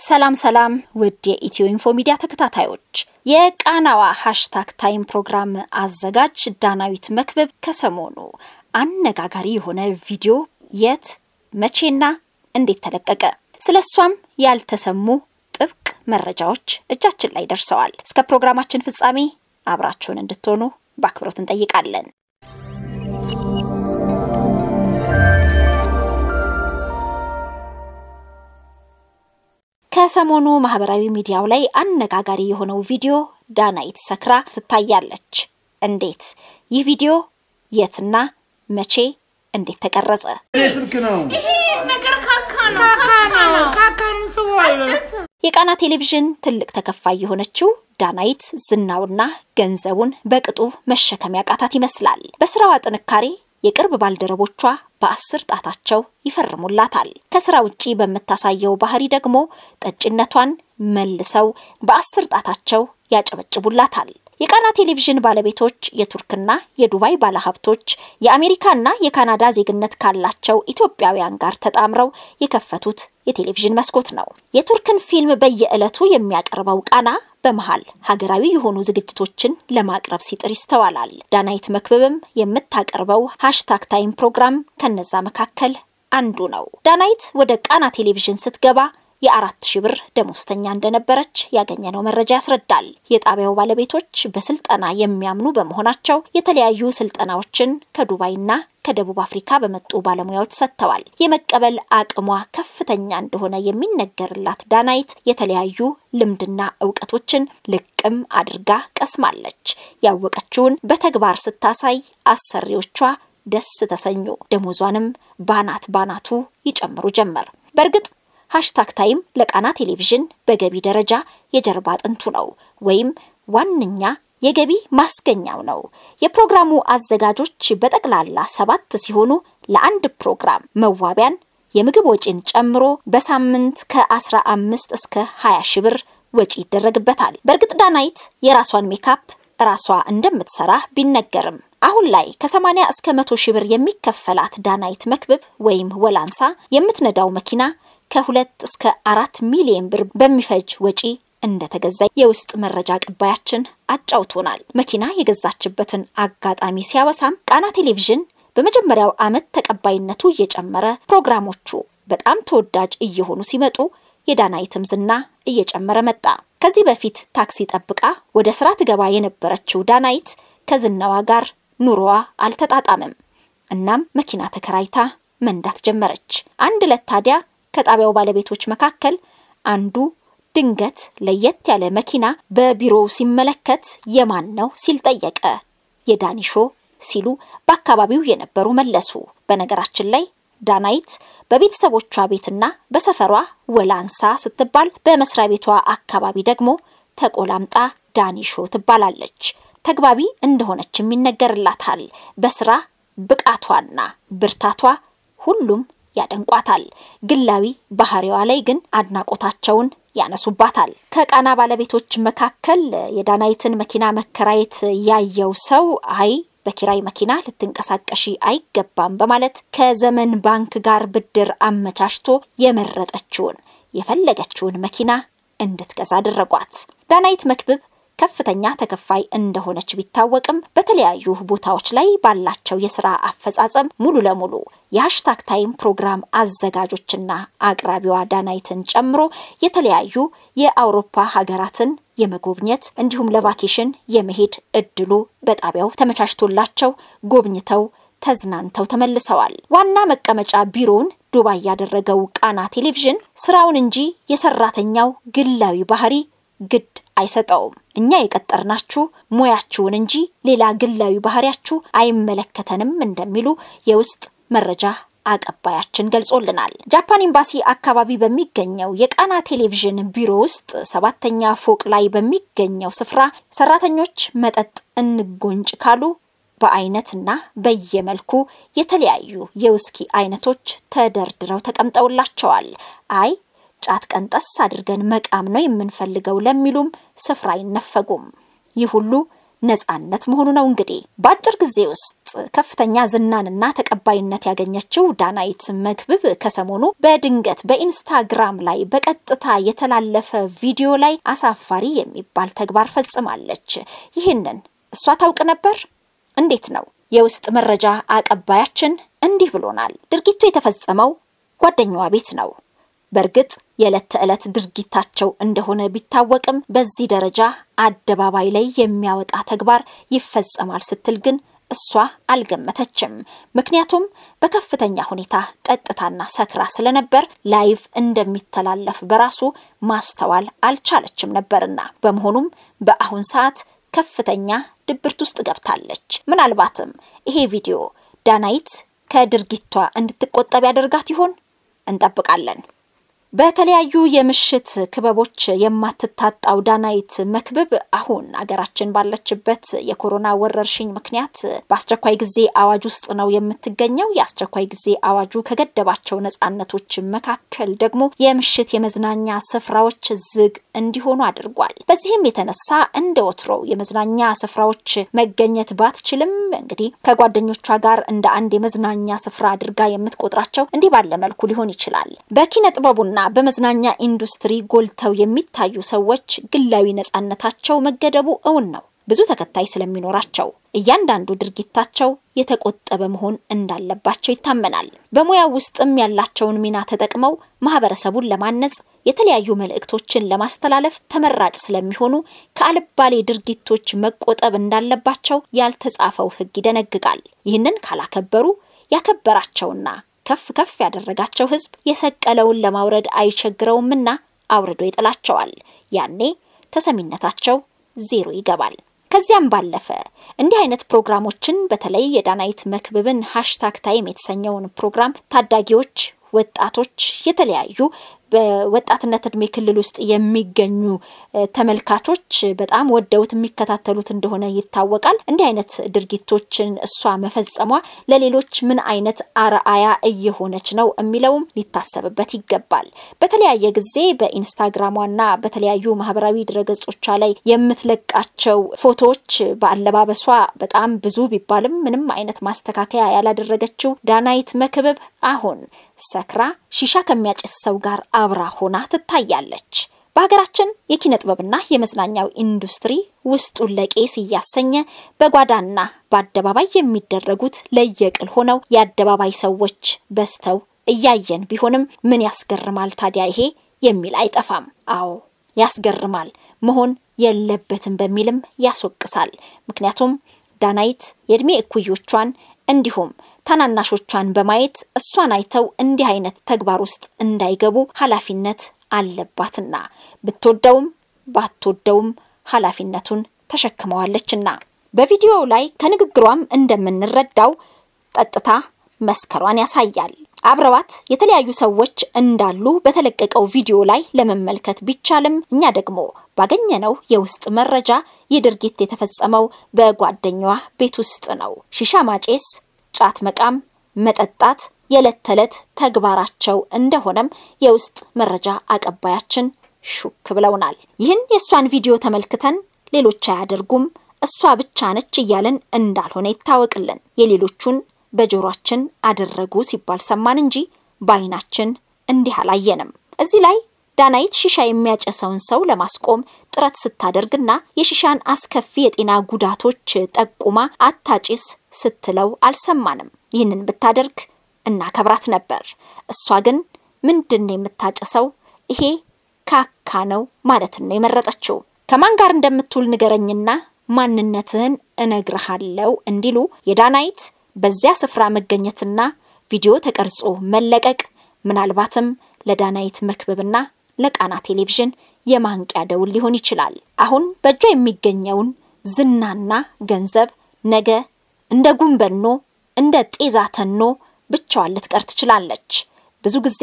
ሰላም ሰላም ውድ የኢትዮ ኢንፎ ሚዲያ ተከታታዮች፣ የቃናዋ ሃሽታግ ታይም ፕሮግራም አዘጋጅ ዳናዊት መክብብ ከሰሞኑ አነጋጋሪ የሆነ ቪዲዮ የት መቼና እንዴት ተለቀቀ፣ ስለ እሷም ያልተሰሙ ጥብቅ መረጃዎች እጃችን ላይ ደርሰዋል። እስከ ፕሮግራማችን ፍጻሜ አብራችሁን እንድትሆኑ በአክብሮት እንጠይቃለን። ከሰሞኑ ማህበራዊ ሚዲያው ላይ አነጋጋሪ የሆነው ቪዲዮ ዳናይት ሰክራ ትታያለች። እንዴት? ይህ ቪዲዮ የትና መቼ እንዴት ተቀረጸ? ስልክ ነው የቃና ቴሌቪዥን ትልቅ ተከፋይ የሆነችው ዳናይት ዝናውና ገንዘቡን በቅጡ መሸከም ያቃታት ይመስላል። በስራዋ ጥንካሬ የቅርብ ባልደረቦቿ በአስር ጣታቸው ይፈርሙላታል። ከስራ ውጪ በምታሳየው ባህሪ ደግሞ ጠጭነቷን መልሰው በአስር ጣታቸው ያጨበጭቡላታል። የቃና ቴሌቪዥን ባለቤቶች የቱርክና የዱባይ ባለሀብቶች የአሜሪካና የካናዳ ዜግነት ካላቸው ኢትዮጵያውያን ጋር ተጣምረው የከፈቱት የቴሌቪዥን መስኮት ነው። የቱርክን ፊልም በየዕለቱ የሚያቀርበው ቃና በመሃል ሀገራዊ የሆኑ ዝግጅቶችን ለማቅረብ ሲጥር ይስተዋላል። ዳናይት መክብብም የምታቀርበው ሃሽታግ ታይም ፕሮግራም ከነዛ መካከል አንዱ ነው። ዳናይት ወደ ቃና ቴሌቪዥን ስትገባ የአራት ሺህ ብር ደሞዝተኛ እንደነበረች ያገኘነው መረጃ ያስረዳል። የጣቢያው ባለቤቶች በስልጠና የሚያምኑ በመሆናቸው የተለያዩ ስልጠናዎችን ከዱባይና ከደቡብ አፍሪካ በመጡ ባለሙያዎች ሰጥተዋል። የመቀበል አቅሟ ከፍተኛ እንደሆነ የሚነገርላት ዳናይት የተለያዩ ልምድና እውቀቶችን ልቅም አድርጋ ቀስማለች። ያወቀችውን በተግባር ስታሳይ አሰሪዎቿ ደስ ተሰኙ። ደሞዟንም ባናት ባናቱ ይጨምሩ ጀመር። በእርግጥ ሃሽታግ ታይም ለቃና ቴሌቪዥን በገቢ ደረጃ የጀርባ አጥንቱ ነው ወይም ዋነኛ የገቢ ማስገኛው ነው። የፕሮግራሙ አዘጋጆች በጠቅላላ ሰባት ሲሆኑ ለአንድ ፕሮግራም መዋቢያን፣ የምግብ ወጪን ጨምሮ በሳምንት ከ15 እስከ 20 ሺህ ብር ወጪ ይደረግበታል። በእርግጥ ዳናይት የራሷን ሜካፕ ራሷ እንደምትሰራ ቢነገርም አሁን ላይ ከ80 እስከ 100 ሺህ ብር የሚከፈላት ዳናይት መክብብ ወይም ወላንሳ የምትነዳው መኪና ከሁለት እስከ አራት ሚሊዮን ብር በሚፈጅ ወጪ እንደተገዛ የውስጥ መረጃ ቅባያችን አጫውቶናል። መኪና የገዛችበትን አጋጣሚ ሲያወሳም ቃና ቴሌቪዥን በመጀመሪያው ዓመት ተቀባይነቱ እየጨመረ ፕሮግራሞቹ በጣም ተወዳጅ እየሆኑ ሲመጡ የዳናይትም ዝና እየጨመረ መጣ። ከዚህ በፊት ታክሲ ጠብቃ ወደ ስራ ትገባ የነበረችው ዳናይት ከዝናዋ ጋር ኑሮዋ አልተጣጣምም። እናም መኪና ተከራይታ መንዳት ጀመረች። አንድ ዕለት ታዲያ ከጣቢያው ባለቤቶች መካከል አንዱ ድንገት ለየት ያለ መኪና በቢሮው ሲመለከት የማን ነው ሲል ጠየቀ። የዳኒሾ ሲሉ በአካባቢው የነበሩ መለሱ። በነገራችን ላይ ዳናይት በቤተሰቦቿ ቤትና በሰፈሯ ወላንሳ ስትባል፣ በመስሪያ ቤቷ አካባቢ ደግሞ ተቆላምጣ ዳኒሾ ትባላለች። ተግባቢ እንደሆነችም ይነገርላታል። በስራ ብቃቷና ብርታቷ ሁሉም ያደንቋታል። ግላዊ ባህሪዋ ላይ ግን አድናቆታቸውን ያነሱባታል። ከቃና ባለቤቶች መካከል የዳናይትን መኪና መከራየት ያየው ሰው አይ በኪራይ መኪና ልትንቀሳቀሺ አይገባም በማለት ከዘመን ባንክ ጋር ብድር አመቻችቶ የመረጠችውን የፈለገችውን መኪና እንድትገዛ አደረጓት። ዳናይት መክብብ ከፍተኛ ተከፋይ እንደሆነች ቢታወቅም በተለያዩ ቦታዎች ላይ ባላቸው የስራ አፈጻጸም ሙሉ ለሙሉ የሃሽታግ ታይም ፕሮግራም አዘጋጆችና አቅራቢዋ ዳናይትን ጨምሮ የተለያዩ የአውሮፓ ሀገራትን የመጎብኘት እንዲሁም ለቫኬሽን የመሄድ እድሉ በጣቢያው ተመቻችቶላቸው ጎብኝተው ተዝናንተው ተመልሰዋል። ዋና መቀመጫ ቢሮውን ዱባይ ያደረገው ቃና ቴሌቪዥን ስራውን እንጂ የሰራተኛው ግላዊ ባህሪ ግድ አይሰጠውም። እኛ የቀጠርናችሁ ሙያችሁን እንጂ ሌላ ግላዊ ባህሪያችሁ አይመለከተንም እንደሚሉ የውስጥ መረጃ አቀባያችን ገልጾልናል። ጃፓን ኤምባሲ አካባቢ በሚገኘው የቃና ቴሌቪዥን ቢሮ ውስጥ ሰባተኛ ፎቅ ላይ በሚገኘው ስፍራ ሰራተኞች መጠጥ እንጎንጭ ካሉ በአይነትና በየመልኩ የተለያዩ የውስኪ አይነቶች ተደርድረው ተቀምጠውላቸዋል። አይ ጫት ቀንጠስ አድርገን መቃም ነው የምንፈልገው ለሚሉም ስፍራ አይነፈጉም። ይህ ሁሉ ነጻነት መሆኑ ነው። እንግዲህ በአጭር ጊዜ ውስጥ ውስጥ ከፍተኛ ዝናንና ተቀባይነት ያገኘችው ዳናይት መክብብ ከሰሞኑ በድንገት በኢንስታግራም ላይ በቀጥታ የተላለፈ ቪዲዮ ላይ አሳፋሪ የሚባል ተግባር ፈጽማለች። ይህንን እሷ ታውቅ ነበር? እንዴት ነው? የውስጥ መረጃ አቀባያችን እንዲህ ብሎናል። ድርጊቱ የተፈጸመው ጓደኛዋ ቤት ነው። በእርግጥ የዕለት ተዕለት ድርጊታቸው እንደሆነ ቢታወቅም በዚህ ደረጃ አደባባይ ላይ የሚያወጣ ተግባር ይፈጸማል ስትል ግን እሷ አልገመተችም። ምክንያቱም በከፍተኛ ሁኔታ ጠጥታና ሰክራ ስለነበር ላይቭ እንደሚተላለፍ በራሱ ማስተዋል አልቻለችም ነበርና በመሆኑም በአሁን ሰዓት ከፍተኛ ድብርት ውስጥ ገብታለች። ምናልባትም ይሄ ቪዲዮ ዳናይት ከድርጊቷ እንድትቆጠብ ያደርጋት ይሆን? እንጠብቃለን። በተለያዩ የምሽት ክበቦች የማትታጣው ዳናይት መክብብ አሁን አገራችን ባለችበት የኮሮና ወረርሽኝ ምክንያት በአስቸኳይ ጊዜ አዋጅ ውስጥ ነው የምትገኘው። የአስቸኳይ ጊዜ አዋጁ ከገደባቸው ነጻነቶች መካከል ደግሞ የምሽት የመዝናኛ ስፍራዎች ዝግ እንዲሆኑ አድርጓል። በዚህም የተነሳ እንደ ወትሮው የመዝናኛ ስፍራዎች መገኘት ባትችልም እንግዲህ ከጓደኞቿ ጋር እንደ አንድ የመዝናኛ ስፍራ አድርጋ የምትቆጥራቸው እንዲህ ባለ መልኩ ሊሆን ይችላል። በኪነ ጥበቡና በመዝናኛ ኢንዱስትሪ ጎልተው የሚታዩ ሰዎች ግላዊ ነጻነታቸው መገደቡ እውን ነው። ብዙ ተከታይ ስለሚኖራቸው እያንዳንዱ ድርጊታቸው የተቆጠበ መሆን እንዳለባቸው ይታመናል። በሙያው ውስጥም ያላቸውን ሚና ተጠቅመው ማህበረሰቡን ለማነጽ የተለያዩ መልእክቶችን ለማስተላለፍ ተመራጭ ስለሚሆኑ ከአልባሌ ድርጊቶች መቆጠብ እንዳለባቸው ያልተጻፈው ሕግ ይደነግጋል። ይህንን ካላከበሩ ያከበራቸውና ከፍ ከፍ ያደረጋቸው ህዝብ የሰቀለውን ለማውረድ አይቸግረውምና አውርዶ ይጥላቸዋል። ያኔ ተሰሚነታቸው ዜሮ ይገባል። ከዚያም ባለፈ እንዲህ አይነት ፕሮግራሞችን በተለይ የዳናይት መክብብን ሃሽታግ ታይም የተሰኘውን ፕሮግራም ታዳጊዎች፣ ወጣቶች የተለያዩ በወጣትነት እድሜ ክልል ውስጥ የሚገኙ ተመልካቾች በጣም ወደውት የሚከታተሉት እንደሆነ ይታወቃል። እንዲህ አይነት ድርጊቶችን እሷ መፈጸሟ ለሌሎች ምን አይነት አርአያ እየሆነች ነው የሚለውም ሊታሰብበት ይገባል። በተለያየ ጊዜ በኢንስታግራሟና በተለያዩ ማህበራዊ ድረገጾቿ ላይ የምትለቃቸው ፎቶዎች በአለባበሷ በጣም ብዙ ቢባልም ምንም አይነት ማስተካከያ ያላደረገችው ዳናይት መክብብ አሁን ሰክራ ሺሻ ከሚያጭስ ሰው ጋር አብራ ሆና ትታያለች። በሀገራችን የኪነ ጥበብና የመዝናኛው ኢንዱስትሪ ውስጡን ለቄስ እያሰኘ በጓዳና በአደባባይ የሚደረጉት ለየቅል ሆነው የአደባባይ ሰዎች በዝተው እያየን ቢሆንም ምን ያስገርማል ታዲያ ይሄ የሚል አይጠፋም። አዎ ያስገርማል፣ መሆን የለበትም በሚልም ያስወቅሳል። ምክንያቱም ዳናይት የእድሜ እኩዮቿን እንዲሁም ታናናሾቿን በማየት እሷን አይተው እንዲህ አይነት ተግባር ውስጥ እንዳይገቡ ኃላፊነት አለባትና ብትወደውም ባትወደውም ኃላፊነቱን ተሸክመዋለችና በቪዲዮው ላይ ከንግግሯም እንደምንረዳው ጠጥታ መስከሯን ያሳያል። አብረዋት የተለያዩ ሰዎች እንዳሉ በተለቀቀው ቪዲዮ ላይ ለመመልከት ቢቻልም እኛ ደግሞ ባገኘነው የውስጥ መረጃ ይህ ድርጊት የተፈጸመው በጓደኛዋ ቤት ውስጥ ነው። ሺሻ ማጨስ፣ ጫት መቃም፣ መጠጣት የዕለት ተዕለት ተግባራቸው እንደሆነም የውስጥ መረጃ አቀባያችን ሹክ ብለውናል። ይህን የእሷን ቪዲዮ ተመልክተን ሌሎች አያደርጉም እሷ ብቻ ነች እያለን እንዳልሆነ ይታወቅልን። የሌሎቹን በጆሯችን አደረጉ ሲባል ሰማን እንጂ በዓይናችን እንዲህ አላየንም። እዚህ ላይ ዳናይት ሺሻ የሚያጨሰውን ሰው ለማስቆም ጥረት ስታደርግና የሺሻን አስከፊ የጤና ጉዳቶች ጠቁማ አታጭስ ስትለው አልሰማንም። ይህንን ብታደርግ እናከብራት ነበር። እሷ ግን ምንድን ነው የምታጭሰው? ይሄ ካካ ነው ማለትን ነው የመረጠችው። ከማን ጋር እንደምትውል ንገረኝና ማንነትህን እነግርሃለው እንዲሉ የዳናይት በዚያ ስፍራ መገኘትና ቪዲዮ ተቀርጾ መለቀቅ ምናልባትም ለዳናይት መክብብና ለቃና ቴሌቪዥን የማንቂያ ደውል ሊሆን ይችላል። አሁን በእጇ የሚገኘውን ዝናና ገንዘብ ነገ እንደ ጉንበኖ እንደ ጤዛ ተኖ ብቻዋን ልትቀር ትችላለች። ብዙ ጊዜ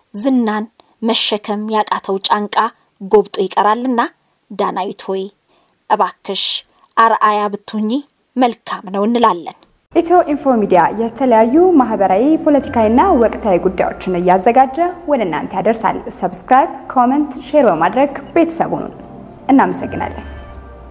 ዝናን መሸከም ያቃተው ጫንቃ ጎብጦ ይቀራልና ዳናይት ሆይ እባክሽ አርአያ ብትሆኚ መልካም ነው እንላለን። ኢትዮ ኢንፎ ሚዲያ የተለያዩ ማህበራዊ፣ ፖለቲካዊና ወቅታዊ ጉዳዮችን እያዘጋጀ ወደ እናንተ ያደርሳል። ሰብስክራይብ፣ ኮመንት፣ ሼር በማድረግ ቤተሰቡን እናመሰግናለን።